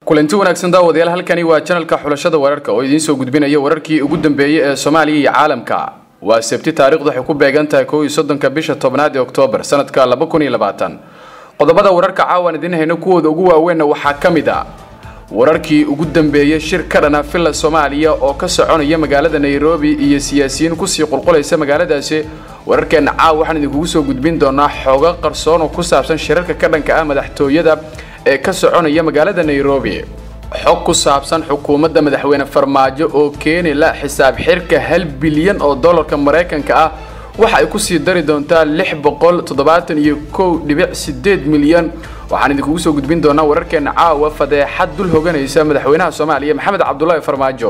kulanti wanaagsan daawadayaal halkani waa janalka xulashada wararka oo idiin soo gudbinaya wararkii ugu dambeeyey ee soomaaliya iyo caalamka waa sabti taarikhdu waxay ku beegan tahay kow iyo soddonka bisha tobnaad ee oktoobar sanadka laba kun iyo labaatan qodobada wararka caawan idiin hayno kuwooda ugu waaweynna waxaa ka mid a wararkii ugu dambeeyey shir ka dhana villa soomaaliya oo ka soconaya magaalada nairobi iyo siyaasiyiin kusii qulqulaysa magaaladaasi wararkeenna caaw waxaan idinkugu soo gudbin doonaa xoogo qarsoon oo ku saabsan shirarka ka dhanka ah madaxtooyada ee ka soconaya magaalada nairobi xog ku saabsan xukuumadda madaxweyne farmaajo oo keeni la xisaab xirka hal bilyan oo dollarka maraykanka ah waxa ay kusii dari doontaa lix boqol toddobaatan iyo kow dhibic sideed milyan waxaan idinkugu soo gudbin doonaa wararkeena caawa fadeexad dul hoganaysa madaxweynaha soomaaliya maxamed cabdulaahi farmaajo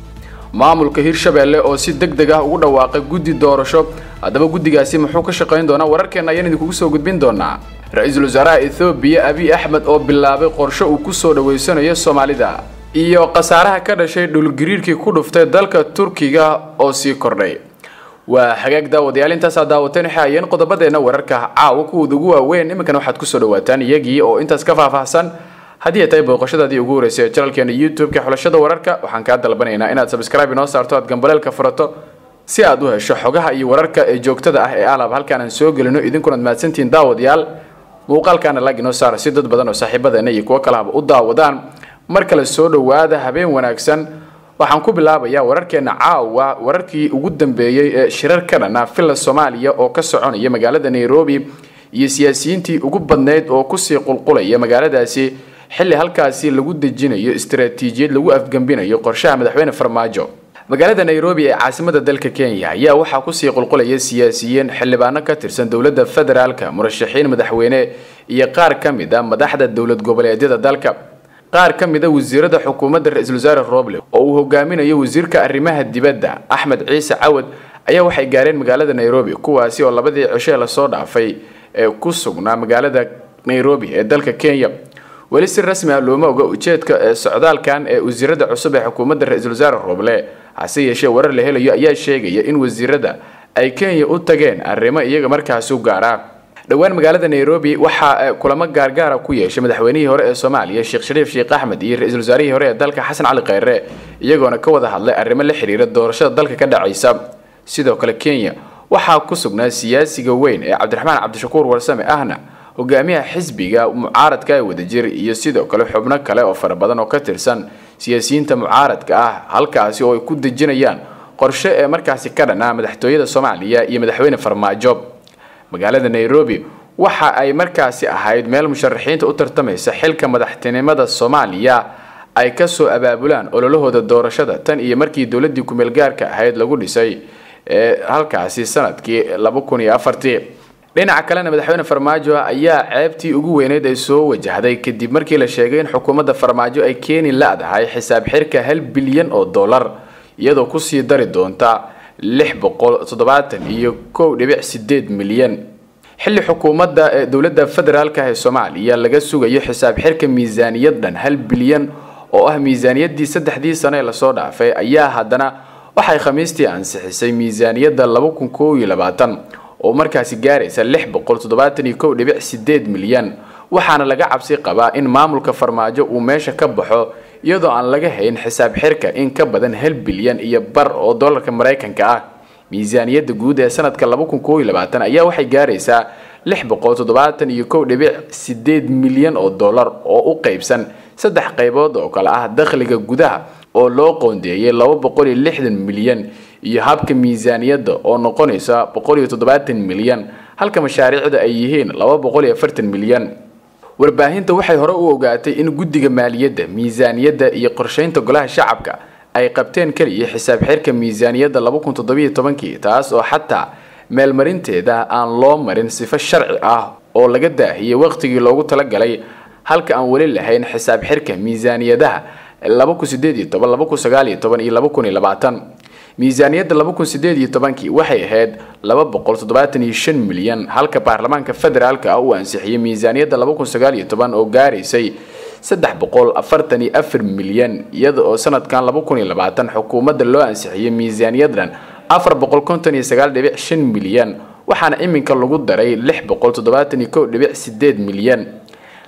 maamulka hirshabeelle oo si deg deg ah ugu dhawaaqay guddi doorasho haddaba guddigaasi muxuu ka shaqayn doonaa wararkeena ayaan idinkugu soo gudbin doonaa ra-iisul wasaaraha ethoobiya abiy axmed oo bilaabay qorshe uu kusoo dhaweysanayo soomaalida iyo khasaaraha ka dhashay dhulgariirkii ku dhuftay dalka turkiga oo sii kordhay waa hagaag daawadayaal intaasaa daawateen waxay ayeen qodobadeenna wararka caawa kuwooda ugu waaweyn iminkana waxaad kusoo dhawaataan iyagii oo intaas ka faahfaahsan haddii ay tahay booqashadaadii ugu horeysay ee janalkeena youtube-ka xulashada wararka waxaan kaa dalbanaynaa inaad sabscribe inoo saarto aad gambaleelka furato si aad u hesho xogaha iyo wararka ee joogtada ah ee alab halkaan aan soo gelino idinkunaad mahadsantihiin daawadayaal muuqaalkaana lag inoo saara si dad badan oo saaxiibadeena iyo kuwo kalehaba u daawadaan mar kale soo dhowaada habeen wanaagsan waxaan ku bilaabayaa wararkeena caawa wararkii ugu dambeeyey ee shirar ka dhana villa soomaaliya oo ka soconaya magaalada nairobi iyo siyaasiyiintii ugu badnayd oo kusii qulqulaya magaaladaasi xilli halkaasi lagu dejinayo istaraatiijiyad lagu afgembinayo qorshaha madaxweyne farmaajo magaalada nairobi ee caasimada dalka kenya ayaa waxaa kusii qulqulaya siyaasiyiin xildhibaano ka tirsan dowladda federaalka murashaxiin madaxweyne iyo qaar ka mid a madaxda dowlad goboleedyada dalka qaar ka mid a wasiirada xukuumadda ra-iisul wasaare roble oo uu hogaaminayo wasiirka arrimaha dibadda axmed ciise cawad ayaa waxay gaareen magaalada nairobi kuwaasi oo labadii cisho lasoo dhaafay ee ku sugnaa magaalada nairobi ee dalka kenya weli si rasmi ah looma oga ujeedka ee socdaalkan ee wasiirada cusub ee xukuumadda ra-iisul wasaare roble hase yeeshee warar la helayo ayaa sheegaya in wasiirada ay kenya u tageen arrimo iyaga markaasi u gaara dhowaan magaalada nairobi waxaa kulamo gaargaara ku yeeshay madaxweynihii hore ee soomaaliya sheekh shariif sheekh axmed iyo ra-iisul wasaarihii hore ee dalka xasan cali kheyre iyagoona ka wada hadlay arrimo la xiriira doorashada dalka ka dhacaysa sidoo kale kenya waxaa ku sugnaa siyaasiga weyn ee cabdiraxmaan cabdishakuur warsame ahna hogaamiyaha xisbiga mucaaradka ee wadajir iyo sidoo kale xubno kale oo fara badan oo ka tirsan siyaasiyiinta mucaaradka ah halkaasi oo ay ku dejinayaan qorshe ee markaasi ka dhanaa madaxtooyada soomaaliya iyo madaxweyne farmaajo magaalada nairobi waxa ay markaasi ahayd meel musharaxiinta u tartamaysa xilka madaxtinimada soomaaliya ay kasoo abaabulaan ololahooda doorashada tan iyo markii dowladii kumeel gaarka ahayd lagu dhisay ee halkaasi sanadkii laba kun iyo afartii dhinaca kalena madaxweyne farmaajo ayaa ceebtii ugu weyneyd ay soo wajahday kadib markii la sheegay in xukuumadda farmaajo ay keeni la-dahay xisaab xirka hal bilyan oo dollar iyadoo kusii dari doonta lix boqol toddobaatan iyo kow dhibic sideed milyan xilli xukuumadda ee dowladda federaalka ee soomaaliya laga sugayo xisaab xirka miisaaniyad dhan hal bilyan oo ah miisaaniyaddii saddexdii sano ee lasoo dhaafay ayaa haddana waxay khamiistii ansixisay miisaaniyadda laba kun kow iyo labaatan oo markaasi gaaraysa lix boqol toddobaatan iyo kow dhibic sideed milyan waxaana laga cabsi qabaa in maamulka farmaajo uu meesha ka baxo iyadoo aan laga hayn xisaab xirka in ka badan hal bilyan iyo bar oo dollarka maraykanka ah miisaaniyadda guud ee sanadka laba kun kow iyo labaatan ayaa waxay gaaraysaa lix boqol toddobaatan iyo kow dhibic sideed milyan oo dollar oo u qeybsan saddex qaybood oo kale ah dakhliga gudaha oo loo qoondeeyay laba boqol iyo lixdan milyan iyo habka miisaaniyadda oo noqonaysa boqol iyo toddobaatan milyan halka mashaariicda ay yihiin laba boqol iyo afartan milyan warbaahinta waxay hore u ogaatay in guddiga maaliyadda miisaaniyadda iyo qorsheynta golaha shacabka ay qabteen keliya xisaab xirka miisaaniyadda laba kun toddobiyo tobankii taas oo xataa meelmarinteeda aan loo marin sifo sharci ah oo laga daahiyey waqtigii loogu talagalay halka aan weli lahayn xisaab xirka miisaaniyadaha laba kun sideed iyo toban laba kun sagaal iyo toban iyo laba kun iyo labaatan miisaaniyadda laba kun sideed iyo tobankii waxay ahayd laba boqol toddobaatan iyo shan milyan halka baarlamaanka federaalka ah uu ansixiyey miisaaniyadda laba kun sagaal iyo toban oo gaaraysay saddex boqol afartan iyo afar milyan iyada oo sanadkan laba kun iyo labaatan xukuumadda loo ansixiyey miisaaniyaddan afar boqol konton iyo sagaal dhibic shan milyan waxaana iminka lagu daray lix boqol toddobaatan iyo kow dhibic sideed milyan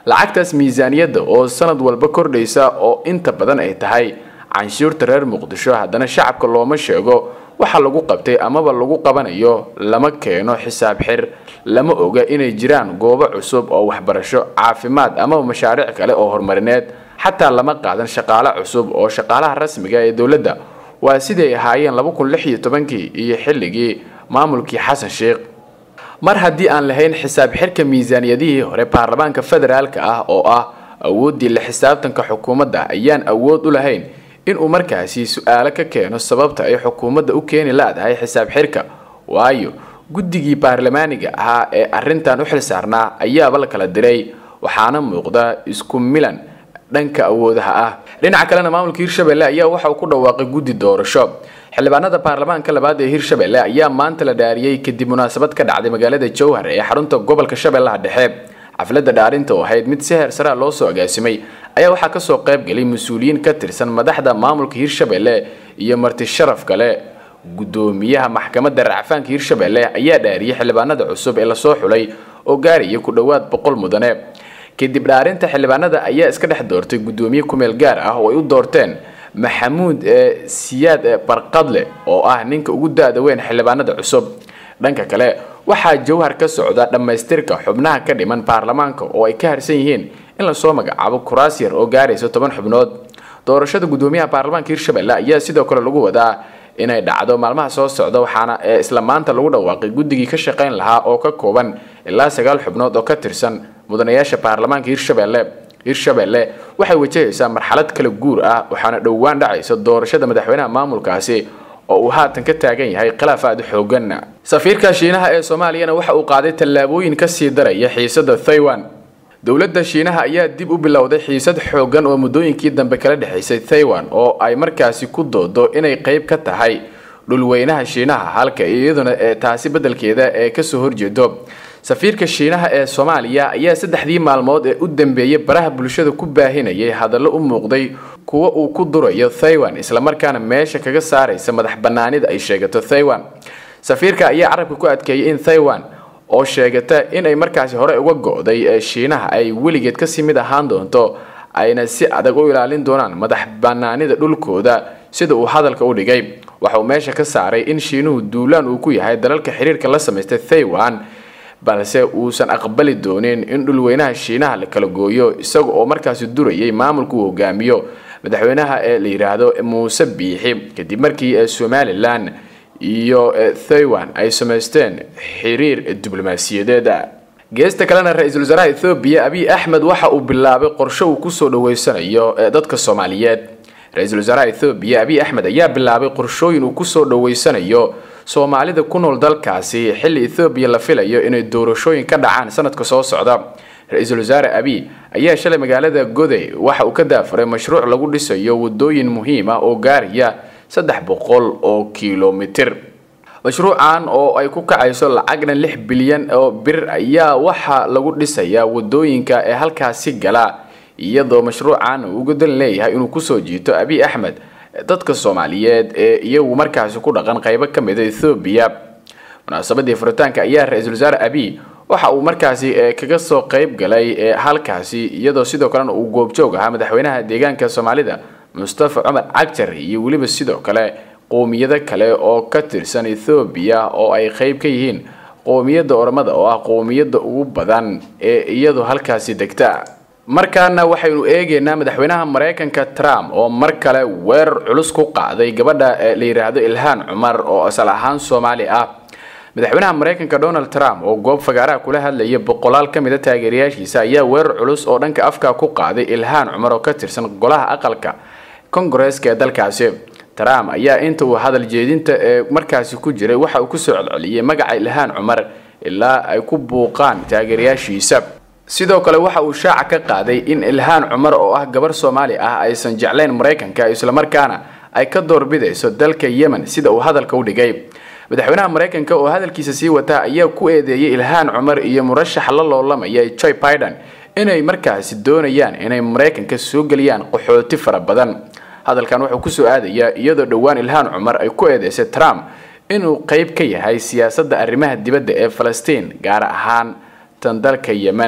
lacagtaas miisaaniyadda oo sanad walba kordhaysa oo inta badan ay tahay canshuurta reer muqdisho haddana shacabka looma sheego waxa lagu qabtay amaba lagu qabanayo lama keeno xisaab xir lama oga inay jiraan goobo cusub oo waxbarasho caafimaad amaba mashaariic kale oo horumarineed xataa lama qaadan shaqaale cusub oo shaqaalaha rasmiga ee dowladda waa siday ahaayeen laba kun lix iyo tobankii iyo xilligii maamulkii xasan sheekh mar haddii aan lahayn xisaab xirka miisaaniyadihii hore baarlamaanka federaalka ah oo ah awooddii la xisaabtanka xukuumadda ayaan awood u lahayn inuu markaasi su-aalo ka keeno sababta ay xukuumadda u keeni la-dahay xisaab xirka waayo guddigii baarlamaaniga ahaa ee arrintan u xilsaarnaa ayaaba la kala diray waxaana muuqda isku milan dhanka awoodaha ah dhinaca kalena maamulka hirshabelle ayaa waxa uu ku dhawaaqay guddi doorasho xildhibaanada baarlamaanka labaad ee hirshabelle ayaa maanta la dhaariyey kadib munaasabad ka dhacday magaalada jowhar ee xarunta gobolka shabeellaha dhexe xafladda dhaarinta oo ahayd mid si heer saraa loo soo agaasimay ayaa waxaa kasoo qayb galay mas-uuliyiin ka tirsan madaxda maamulka hirshabelle iyo marti sharaf kale guddoomiyaha maxkamadda racfaanka hirshabelle ayaa dhaariyey xildhibaanada cusub ee lasoo xulay oo gaaraya ku dhowaad boqol mudane kadib dhaarinta xildhibaanada ayaa iska dhex doortay guddoomiye kumeel gaar ah oo ay u doorteen maxamuud ee siyaad barqadle oo ah ninka ugu da-da weyn xildhibaanada cusub dhanka kale waxaa jawhar ka socda dhammaystirka xubnaha ka dhiman baarlamaanka oo ay ka harsan yihiin in lasoo magacaabo kuraas yar oo gaaraysa toban xubnood doorashada guddoomiyaha baarlamaanka hirshabelle ayaa sidoo kale lagu wadaa inay dhacdo maalmaha soo socda waxaana ee isla maanta lagu dhawaaqay guddigii ka shaqayn lahaa oo ka kooban ilaa sagaal xubnood oo ka tirsan mudanayaasha baarlamaanka hirshabelle hirshabelle waxay wajahaysaa marxalad kala guur ah waxaana dhowaan dhacaysa doorashada madaxweynaha maamulkaasi oo uu haatan ka taagan yahay khilaaf aada u xoogan safiirka shiinaha ee soomaaliyana waxa uu qaaday tallaabooyin kasii daraya xiisada thaiwan dowladda shiinaha ayaa dib u bilowday xiisad xoogan oo muddooyinkii dambe kala dhexaysay thaiwan oo ay markaasi ku doodo inay qeyb ka tahay dhulweynaha shiinaha halka iyaduna ee taasi beddelkeeda ee kasoo horjeedo safiirka shiinaha ee soomaaliya ayaa saddexdii maalmood ee u dambeeyay baraha bulshada ku baahinayay hadallo u muuqday kuwa uu ku durayo thaiwan islamarkaana meesha kaga saaraysa madax banaanida ay sheegato thaiwan safiirka ayaa carabka ku adkeeyay in thaiwan oo sheegata inay markaasi hore uga go-day ee shiinaha ay weligeed kasii mid ahaan doonto ayna si adag u ilaalin doonaan madax banaanida dhulkooda sida uu hadalka u dhigay waxa uu meesha ka saaray in shiinuhu duulaan uu ku yahay dalalka xiriirka la samaystay thaiwan balse uusan aqbali doonin in dhulweynaha shiinaha la kala gooyo isaga oo markaasi durayay maamulka uu hogaamiyo madaxweynaha ee la yidhaahdo muuse biixi kadib markii ee somalilan iyo thaiwan ay samaysteen xiriir diblomaasiyadeed geesta kalena ra-iisul wasaaraha ethoobiya abiy axmed waxa uu bilaabay qorshe uu kusoo dhaweysanayo dadka soomaaliyeed ra-iisul wasaaraha ethoobiya abiy axmed ayaa bilaabay qorshooyin uu kusoo dhaweysanayo soomaalida ku nool dalkaasi xilli ethoobiya la filayo inay doorashooyin ka dhacaan sanadka soo socda ra-iisul wasaare abiy ayaa shalay magaalada goday waxa uu ka daafuray mashruuc lagu dhisayo wadooyin muhiim ah oo gaaraya saddex boqol oo kilomitir mashruucan oo ay ku kacayso lacagna lix bilyan oo bir ayaa waxaa lagu dhisayaa wadooyinka ee halkaasi gala iyadoo mashruucan uu uga dan leeyahay inuu kusoo jiito abiy axmed dadka soomaaliyeed ee iyagu markaasi ku dhaqan qaybo ka mida ethoobiya munaasabadii furitaanka ayaa ra-iisul wasaare abiy waxa uu markaasi kaga soo qayb galay ee halkaasi iyadoo sidoo kalena uu goobjoog ahaa madaxweynaha deegaanka soomaalida mustafa cumar cagjar iyo weliba sidoo kale qowmiyado kale oo ka tirsan ethoobiya oo ay qayb ka yihiin qowmiyadda ormada oo ah qowmiyadda ugu badan ee iyadu halkaasi degta markaana waxaynu eegaynaa madaxweynaha maraykanka trump oo mar kale weerar culus ku qaaday gabadha la yidhaahdo ilhaan cumar oo asal ahaan soomaali ah madaxweynaha maraykanka donald trump oo goob fagaaraha kula hadlaya boqolaal ka mid a taageerayaashiisa ayaa weerar culus oo dhanka afka ku qaaday ilhaan cumar oo ka tirsan golaha aqalka kongareska ee dalkaasi trump ayaa inta uu hadal jeedinta ee markaasi ku jiray waxa uu kusoo celceliyey magaca ilhaan cumar ilaa ay ku buuqaan taageerayaashiisa sidoo kale waxa uu shaaca ka qaaday in ilhaan cumar oo ah gabar soomaali ah aysan jeclayn maraykanka islamarkaana ay ka doorbidayso dalka yemen sida uu hadalka u dhigay madaxweynaha maraykanka oo hadalkiisa sii wata ayaa ku eedeeyay ilhaan cumar iyo murashax la loolamaya joy biden inay markaasi doonayaan inay maraykanka soo geliyaan qaxooti fara badan hadalkan wuxuu kusoo aadayaa iyadoo dhowaan ilhaan cumar ay ku eedeysay trump inuu qayb ka yahay siyaasadda arrimaha dibadda ee falastiin gaar ahaan tan dalka yemen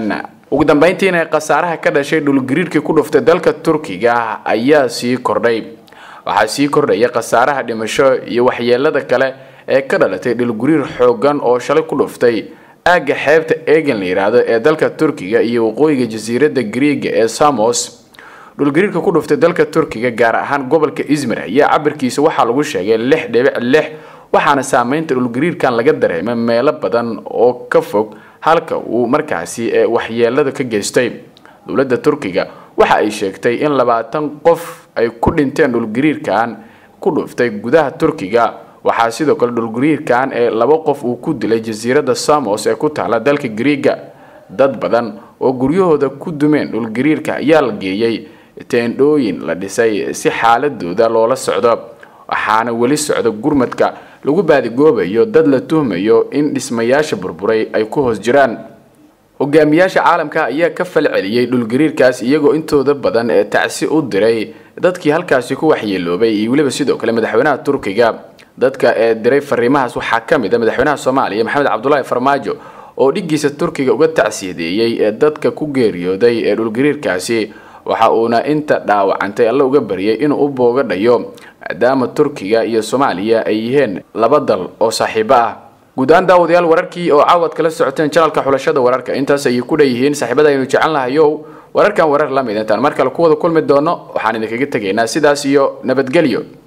ugu dambeyntiina khasaaraha ka dhashay dhulgariirkii ku dhuftay dalka turkiga ayaa sii kordhay waxaa sii kordhaya khasaaraha dhimasho iyo waxyeelada kale ee ka dhalatay dhulgariir xoogan oo shalay ku dhuftay aagga xeebta egan la yidhaahdo ee dalka turkiga iyo waqooyiga jasiiradda griiga ee samos dhulgariirka ku dhuftay dalka turkiga gaar ahaan gobolka izmir ayaa cabirkiisa waxaa lagu sheegay lix dhibic lix waxaana saameynta dhulgariirkan laga dareemay meelo badan oo ka fog halka uu markaasi waxyeelada ka geystay dowladda turkiga waxa ay sheegtay in labaatan qof ay ku dhinteen dhulgariirkan ku dhuftay gudaha turkiga waxaa sidoo kale dhulgariirkan ee laba qof uu ku dilay jasiiradda samos ee ku taala dalka griiga dad badan oo guryahooda ku dumeen dhulgariirka ayaa la geeyey teendhooyin la dhisay si xaaladooda loola socdo waxaana weli socda gurmadka lagu baadigoobayo dad la tuhmayo in dhismayaasha burburay ay ku hoos jiraan hogaamiyaasha caalamka ayaa ka falceliyey dhulgariirkaas iyagoo intooda badan ee tacsi u diray dadkii halkaasi ku waxyeeloobay iyo weliba sidoo kale madaxweynaha turkiga dadka ee diray fariimahaas waxaa ka mid a madaxweynaha soomaaliya maxamed cabdulaahi farmaajo oo dhiggiisa turkiga uga tacsiyadeeyey ee dadka ku geeriyooday ee dhulgariirkaasi waxa uuna inta dhaawacantay alla uga baryay inuu u booga dhayo maadaama turkiga iyo soomaaliya ay yihiin laba dal oo saaxiibo ah guud ahaan daawadayaal wararkii oo caawad kala socoteen janalka xulashada wararka intaas ayay ku dhanyihiin saaxiibada aynu jecel lahayow wararkan warar la mid intaan mar kale ku wada kulmi doono waxaan idinkaga tegaynaa sidaas iyo nabadgelyo